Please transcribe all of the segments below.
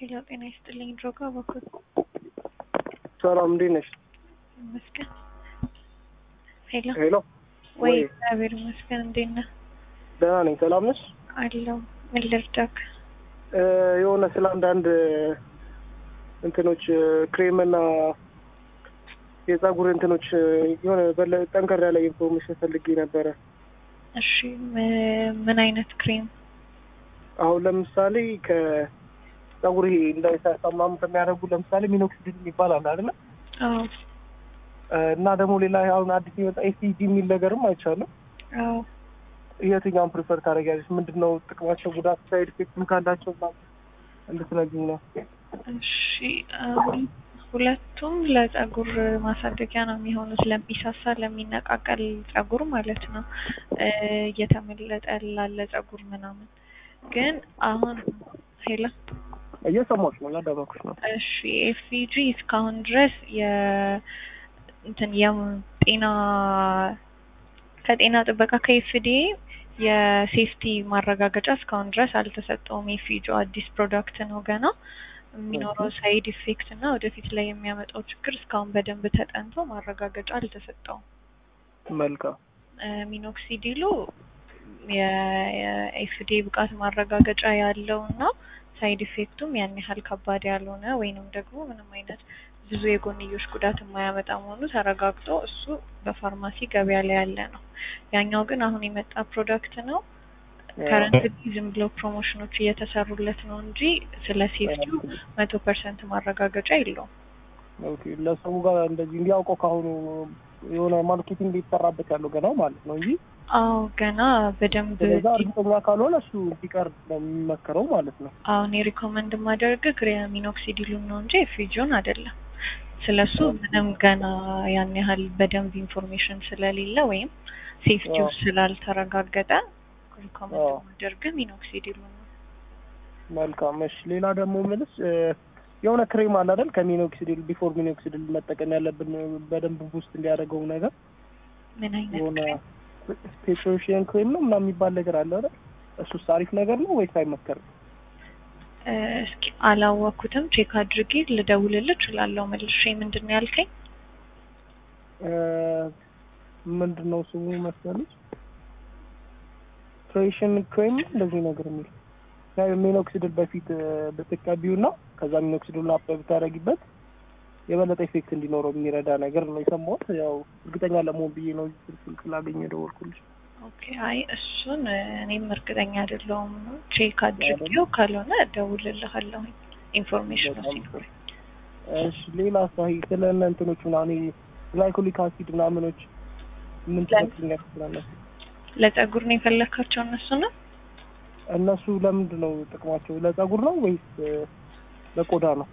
ሄሎ ጤና ይስጥልኝ። ድሮጋ በኩል ሰላም እንዴት ነሽ? ይመስገን። ሄሎ ሄሎ ወይ ወይ እግዚአብሔር ይመስገን። እንዴት ነህ? ደህና ነኝ። ሰላም ነሽ? አለው ምን ልርዳክ? እ የሆነ ስለ አንዳንድ እንትኖች ክሬም እና የጸጉር እንትኖች የሆነ በለ ጠንከር ያለ ኢንፎርሜሽን ፈልጌ ነበረ። እሺ ም- ምን አይነት ክሬም? አሁን ለምሳሌ ከጸጉር ይሄ እንዳይሳሳማም ከሚያደርጉ ለምሳሌ ሚኖክሲዲል የሚባል አለ አይደለ? አዎ እ እና ደግሞ ሌላ አሁን አዲስ የወጣ ኤሲጂ የሚል ነገርም አይቻልም። አዎ የትኛውን ፕሪፈር ታደርጊያለሽ? ምንድን ነው ጥቅማቸው፣ ጉዳት፣ ሳይድ ኢፌክትም ካላቸው ምናምን እንድትነግሪኝ ነው። እሺ አሁን ሁለቱም ለጸጉር ማሳደጊያ ነው የሚሆኑት። ለሚሳሳ ለሚነቃቀል ጸጉር ማለት ነው እ እየተመለጠ ላለ ጸጉር ምናምን። ግን አሁን ሄላ እየሰማሁሽ ነው፣ ያዳመኩሽ ነው። እሺ ኤፍሲጂ እስካሁን ድረስ የ እንትን የጤና ከጤና ጥበቃ ከኤፍዲኤ የሴፍቲ ማረጋገጫ እስካሁን ድረስ አልተሰጠውም። ኤፍጂ አዲስ ፕሮዳክት ነው ገና የሚኖረው ሳይድ ኢፌክት እና ወደፊት ላይ የሚያመጣው ችግር እስካሁን በደንብ ተጠንቶ ማረጋገጫ አልተሰጠውም። መልካም እ ሚኖክሲዲሉ የኤፍዲኤ ብቃት ማረጋገጫ ያለው እና ሳይድ ኢፌክቱም ያን ያህል ከባድ ያልሆነ ወይንም ደግሞ ምንም አይነት ብዙ የጎንዮሽ ጉዳት የማያመጣ መሆኑ ተረጋግጦ እሱ በፋርማሲ ገበያ ላይ ያለ ነው። ያኛው ግን አሁን የመጣ ፕሮዳክት ነው። ከረንት ዝም ብለው ፕሮሞሽኖች እየተሰሩለት ነው እንጂ ስለ ሴፍቲው መቶ ፐርሰንት ማረጋገጫ የለውም። ኦኬ ለሰው ጋር እንደዚህ እንዲያውቀው ካሁኑ የሆነ ማርኬቲንግ ሊሰራበት ያለው ገና ማለት ነው እንጂ አዎ ገና በደንብ ስለዛ እርግጠኛ ካልሆነ እሱ ቢቀር ነው የሚመከረው ማለት ነው። አሁን የሪኮመንድ ማደርግ ሚኖክሲዲሉን ነው እንጂ ኤፍጂውን አይደለም። ስለሱ ምንም ገና ያን ያህል በደንብ ኢንፎርሜሽን ስለሌለ ወይም ሴፍቲው አዎ። ስላልተረጋገጠ ሪኮመንድ አዎ። ማደርግ ሚኖክሲዲሉን ነው። መልካም እሺ። ሌላ ደግሞ ምልስ የሆነ ክሬም አለ አይደል? ከሚኖክሲዲል ቢፎር ሚኖክሲዲል መጠቀም ያለብን በደንብ ውስጥ እንዲያደርገው ነገር ምን አይነት የሆነ ክሬም? ፔትሮሽን ክሬም ነው ምናምን የሚባል ነገር አለ አይደል? እሱስ አሪፍ ነገር ነው ወይስ አይመከርም? እ እስኪ አላወኩትም። ቼክ አድርጌ ልደውልልህ እችላለሁ መልሼ። ምንድን ነው ያልከኝ? እ ምንድን ነው ስሙ መሰለሽ? ፔትሮሽን ክሬም እንደዚህ ነገር የሚል ያው ሚኖክሲዲል በፊት ብትቀቢው እና ከዛ ሚኖክሲዲል አፕ ብታደርጊበት የበለጠ ኢፌክት እንዲኖረው የሚረዳ ነገር ነው የሰማሁት። ያው እርግጠኛ ለመሆን ብዬ ነው ስልክ ስላገኘ ደወልኩልሽ። ኦኬ አይ እሱን እ እኔም እርግጠኛ አይደለሁም። ቼክ አድርጌው ካልሆነ እደውልልሃለሁ ኢንፎርሜሽኑ ሲኖር። እሺ ሌላ ሳይ ስለ እነ እንትኖች ምናምን ግላይኮሊክ አሲድ ምናምኖች ምን ትመክሪኛለሽ? ስላነሱ ለጸጉር ነው የፈለካቸው እነሱ ነው? እነሱ ለምንድን ነው ጥቅማቸው? ለጸጉር ነው ወይስ እ ለቆዳ ነው?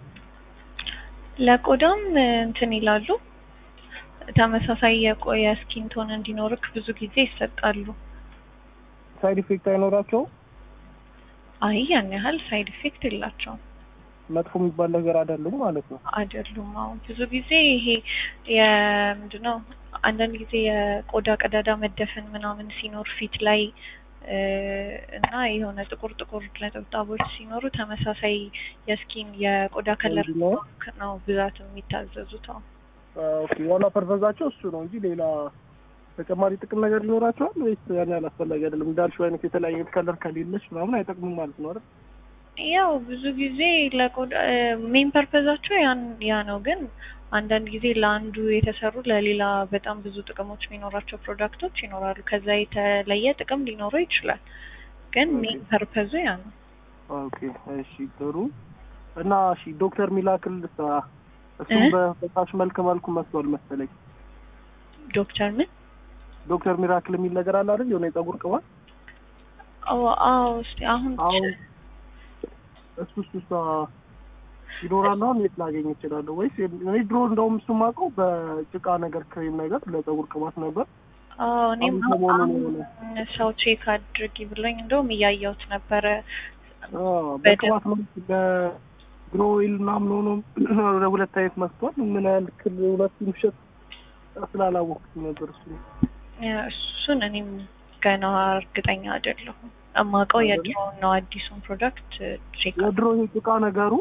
ለቆዳም እ እንትን ይላሉ ተመሳሳይ የቆየ ስኪን ቶን እንዲኖርክ ብዙ ጊዜ ይሰጣሉ። ሳይድ ኢፌክት አይኖራቸውም? አይ ያን ያህል ሳይድ ኢፌክት የላቸውም መጥፎ የሚባል ነገር አይደሉም ማለት ነው። አይደሉም። አሁን ብዙ ጊዜ ይሄ የምንድነው አንዳንድ ጊዜ የቆዳ ቀዳዳ መደፈን ምናምን ሲኖር ፊት ላይ እ እና የሆነ ጥቁር ጥቁር ነጠብጣቦች ሲኖሩ ተመሳሳይ የስኪን የቆዳ ከለር እንዲኖር? ነው ብዛት የሚታዘዙት። አሁን ኦኬ ዋና ፐርፐዛቸው እሱ ነው እንጂ ሌላ ተጨማሪ ጥቅም ነገር ሊኖራቸዋል ወይስ ያን ያህል አስፈላጊ አይደለም? እንዳልሽው አይነት የተለያየ ከለር ከሌለሽ ምናምን አይጠቅሙም ማለት ነው አይደል? ያው ብዙ ጊዜ ለቆዳ ሜን ፐርፐዛቸው ያን ያ ነው። ግን አንዳንድ ጊዜ ለአንዱ የተሰሩ ለሌላ በጣም ብዙ ጥቅሞች የሚኖራቸው ፕሮዳክቶች ይኖራሉ። ከዛ የተለየ ጥቅም ሊኖረው ይችላል። ግን ሜን ፐርፐዙ ያ ነው። ኦኬ እሺ ጥሩ እና እሺ ዶክተር ሚላክል ሳ እሱም እ? በፈሳሽ መልክ መልኩ መስሏል መሰለኝ። ዶክተር ምን? ዶክተር ሚራክል የሚል ነገር አለ አይደል? የሆነ የጸጉር ቅባት አዎ አዎ። እስቲ አሁን አሁን እሱ እሱ ሳ ይኖራል አሁን የት ላገኝ እችላለሁ? ወይስ እኔ ድሮ እንደውም እሱ የማውቀው በጭቃ ነገር ክሬም ነገር ለጸጉር ቅባት ነበር። አዎ እኔም አሁን ሰሞኑን አሁን የሆነ ሰው ቼክ አድርጊ ብሎኝ እንደውም እያየሁት ነበረ። አዎ በቅባት ነው በግሮ ኦይል ምናምን ሆኖ ወደ ሁለት አይነት መስቷል። ምን ያህል ክል ሁለት ውሸት ስላላወቅኩት ነበር እሱ እሱን እኔም ገና እርግጠኛ አይደለሁም። እማውቀው የድሮውን ነው። አዲሱን ፕሮዳክት ቼክ የድሮ ይሄ ጭቃ ነገሩ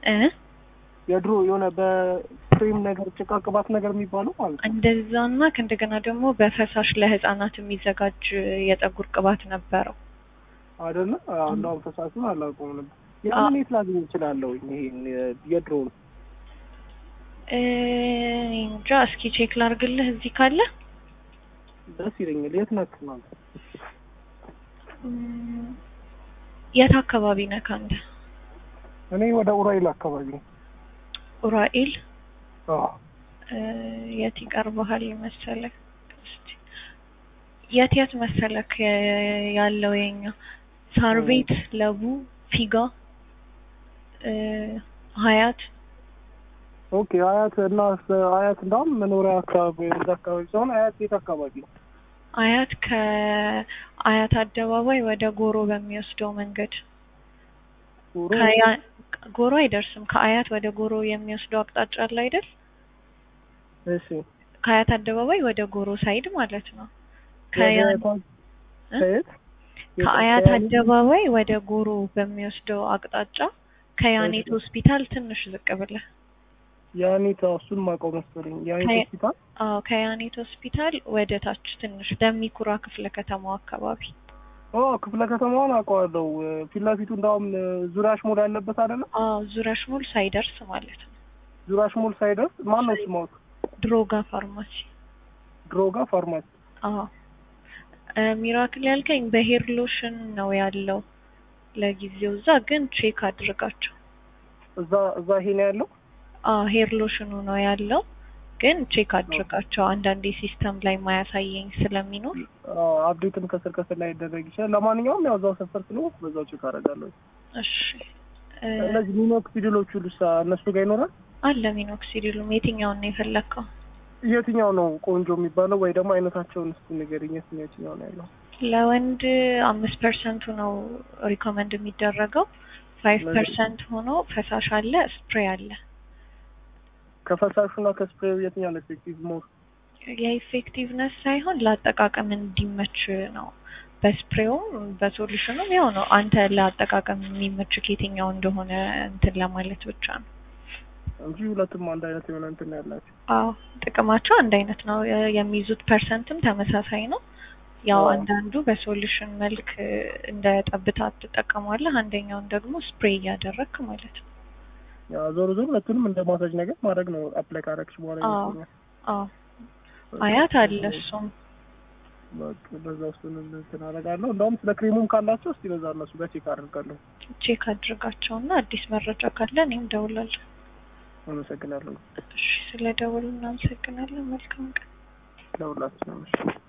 እ የድሮ የሆነ በክሬም ነገር ጭቃ ቅባት ነገር የሚባለው ማለት ነው እንደዛና ከእንደገና ደግሞ በፈሳሽ ለህፃናት የሚዘጋጅ የፀጉር ቅባት ነበረው። አይደለ? አንዷን ፈሳሹን አላውቀውም ነበር። ያንን የት ላገኝ እችላለሁ? ይሄን የድሮውን እ እንጃ እስኪ ቼክ ላርግልህ እዚህ ካለ ደስ ይለኛል። የት ነክ ማለት እም፣ የት አካባቢ ነህ አንተ? እኔ ወደ ኡራኤል አካባቢ ነው። ኡራኤል አዎ እ፣ የት ይቀርብሃል መሰለህ? እስቲ የት የት መሰለክ የ- ያለው የኛ ሳር ቤት፣ ለቡ፣ ፊጋ፣ እ፣ ሀያት ኦኬ። አያት እና አያት እንዳውም መኖሪያ አካባቢ እዛ አካባቢ ሲሆን አያት የት አካባቢ ነው? አያት ከአያት አደባባይ ወደ ጎሮ በሚወስደው መንገድ ኡሮ ከያ- ጎሮ አይደርስም። ከአያት ወደ ጎሮ የሚወስደው አቅጣጫ አለ አይደል? እሺ ከአያት አደባባይ ወደ ጎሮ ሳይድ ማለት ነው። ከያ- ወደ- እ? ከየት ከአያት ከያኔ? አደባባይ ወደ ጎሮ በሚወስደው አቅጣጫ ከያኔት ሆስፒታል ትንሽ ዝቅ ብለህ ያኔት አዎ፣ እሱን ማውቀው መሰለኝ። ያኔት ከየ- ሆስፒታል አዎ ከያኔት ሆስፒታል ወደ ታች ትንሽ ደሚኩራ ክፍለ ከተማው አካባቢ ኦ ክፍለ ከተማውን አውቀዋለሁ። ፊት ለፊቱ እንዳውም ዙሪያሽ ሞል ያለበት አይደለ? አዎ ዙረሽ ሙል ሳይደርስ ማለት ነው። ዙሪያሽ ሞል ሳይደርስ ማን ነው ስማው? ድሮጋ ፋርማሲ ድሮጋ ፋርማሲ። አዎ እ፣ ሚራክል ያልከኝ በሄር ሎሽን ነው ያለው ለጊዜው እዛ ግን ቼክ አድርጋቸው። እዛ እዛ ይሄ ነው ያለው። አዎ ሄር ሎሽኑ ነው ያለው ግን ቼክ አድርጋቸው። አንዳንዴ ሲስተም ላይ ማያሳየኝ ስለሚኖር አዎ፣ አፕዴትም ከስር ከስር ላይ ይደረግ ይችላል። ለማንኛውም ያው እዛው ሰፈር ስለሆንኩ በዛው ቼክ አደርጋለሁ። እሺ እ፣ እነዚህ ሚኖክሲዲሎቹ ልሳ እነሱ ጋር ይኖራል። አለ ሚኖክሲዲሉም የትኛውን ነው የፈለግከው? የትኛው ነው ቆንጆ የሚባለው ወይ ደግሞ አይነታቸውን እስኪ ንገሪኝ። የትኛው የትኛው ነው ያለው? ለወንድ አምስት ፐርሰንቱ ነው ሪኮመንድ የሚደረገው። ፋይቭ ፐርሰንት ሆኖ ፈሳሽ አለ፣ ስፕሬይ አለ። ከፈሳሹና ከስፕሬው የትኛው ነው ኤፌክቲቭ ሞር? የኢፌክቲቭነስ ሳይሆን ለአጠቃቀም እንዲመች ነው። በስፕሬውም በሶሉሽኑም ያው ነው። አንተ ለአጠቃቀም የሚመች የትኛው እንደሆነ እንትን ለማለት ብቻ ነው። እንጂ ሁለቱም አንድ አይነት የሆነ እንትን ነው ያላቸው። አዎ ጥቅማቸው አንድ አይነት ነው። የ- የሚይዙት ፐርሰንትም ተመሳሳይ ነው። ያው አዎ። አንዳንዱ በሶሉሽን መልክ እ፣ እንደ ጠብታ ትጠቀሟለህ፣ አንደኛውን ደግሞ ስፕሬይ እያደረግክ ማለት ነው። ያው ዞሮ ዞሮ ሁለቱንም እንደ ማሳጅ ነገር ማድረግ ነው። አፕላይ ካረግሽ በኋላ አዎ። ይመስለኛል። አዎ አያት አለ እሱም በቃ በዛ እሱን እንትን አደርጋለሁ። እንደውም ስለ ክሬሙም ካላቸው እስቲ በዛ እነሱ ጋር ቼክ አደርጋለሁ። ቼክ አድርጋቸውና አዲስ መረጃ ካለ እኔም ደውላለሁ። አመሰግናለሁ እሺ ስለ ደውሉ እናመሰግናለን። መልካም ቀን። ለሁላችንም። እሺ